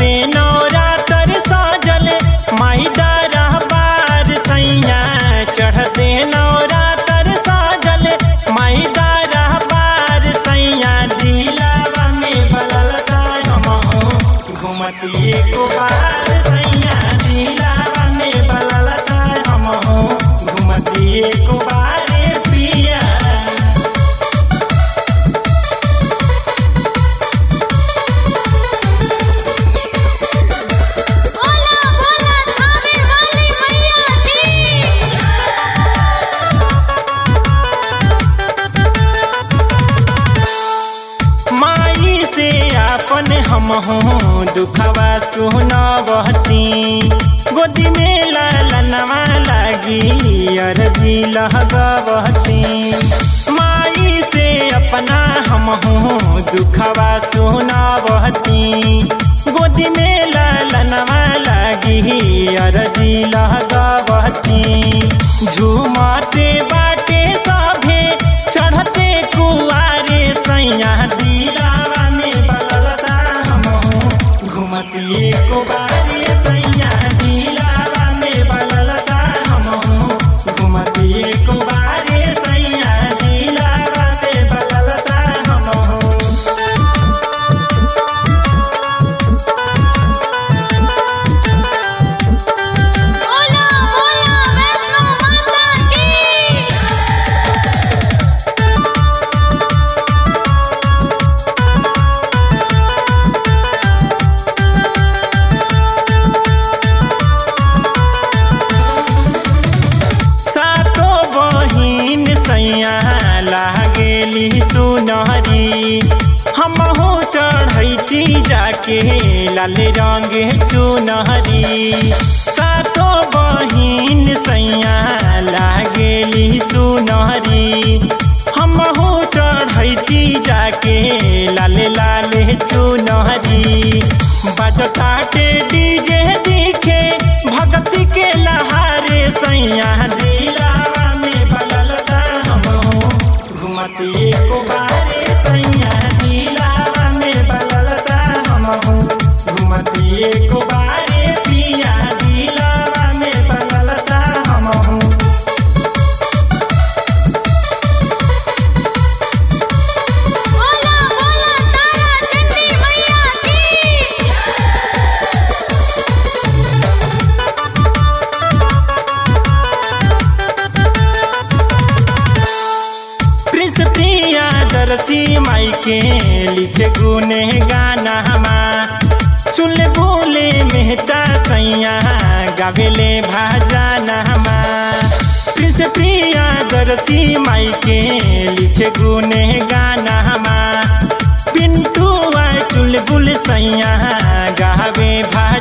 चढ़ते नवरात्र सजल माई दरबार सैया चढ़ते नवरात्र सजल माई दरबार सैया दिलावा में बलल सायमहो घुमती एको बार सैया दिलावा में बलल सायमहो घुमती एको बार पिया बोला बोला थावे वाली मैया की माई से आपन हम हूँ दुखवा सुनबहती गोदी में लालनवा लागी अरजी लहगबहती माई से अपना हम हूँ दुखवा सुनबहती गोदी में लालनवा लागी अरजी लहगबहती झूमते बाटे सभे चढ़ते कुआरे सैया दिलावा में बलल सामहु घुमती एको बारे सैया दिलावा में बलल सामहु घुमती एको बारे सैया दिलावा में बलल सामहु बोला बोला वैष्णो माता की सातो बहिन सैया लागेली सुनहरी हमहु चढ़ैती जाके लाल रंग चुनहरी सातो बहिन सैया लागेली सुनहरी हमहु चढ़ैती जाके लाल लाल चुनहरी बजताटे डीजे दिखे भक्ति के लहारे सैया दिलावा में बलल सामो घुमती एको बारे सैया दिलावा में बलल सामो घुमती एको बारे पिया दिलावा में बलल सामो बोला बोला तारा चंडी मैया की प्रिंस प्रिया दरसी माई के लिखे गुने गाना हमा चुल बोले मेहता सैया गावेले भाजाना हमा प्रिंस प्रिया दरसी माई के लिखे गुने गाना हमा पिंटू चुल बुल सैया गावे भा